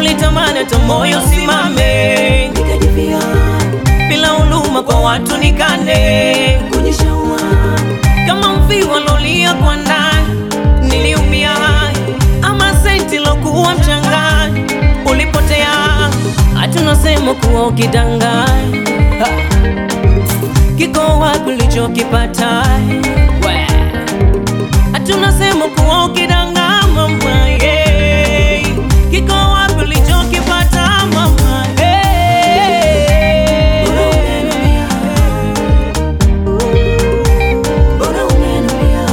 ulitamani hata moyo simame, nikajivia bila huluma kwa watu nikane, kujishaua kama mviwa lolia kwa ndani, niliumia ama senti lokuwa mchangani, ulipotea hatunasema kuwa ukidanganya Ha. kiko wapi ulichokipata? We. Hatunasema kuwa ukidanganya mama, yeah. kiko wapi ulichokipata mama, yeah. Bora ungenuia. Bora ungenuia.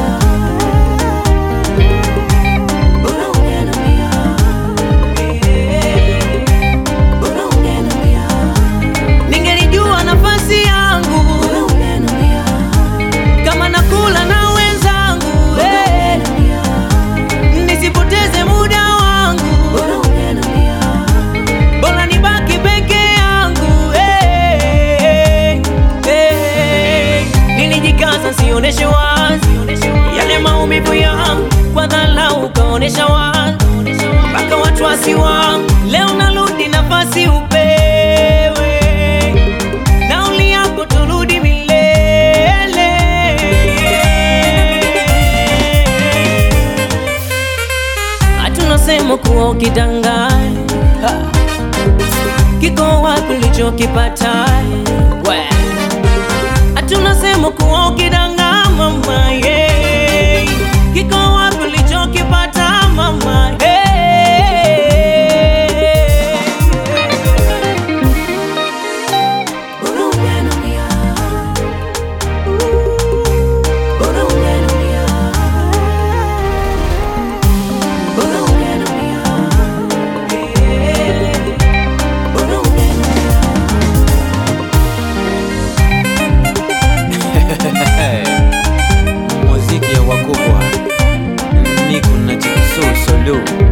Bora ungenuia. Bora ungenuia. Ningelijua nafasi yangu Bora ungenuia. kama nakula na wenzangu eh, Ungenuia. nisipoteze muda wangu, Bora ungenuia. bora nibaki peke yangu eh, eh. Nilijikaza sioneshe wazi yale maumivu yangu, kwa dharau ukaonesha wazi mpaka watu wasiwangu. Leo narudi nafasi upewe, nauli yako turudi milele. Hatunasema kuwa ukidanganya Ha. kiko wapi ulichokipata? We. Hatunasema kuwa ukidanganya mama, yeah. kiko wapi ulichokipata mama, yeah. Bora ungenuia. Bora ungenuia. Bora ungenuia. Bora ungenuia. muziki ya wakubwa niko na chikusuu solo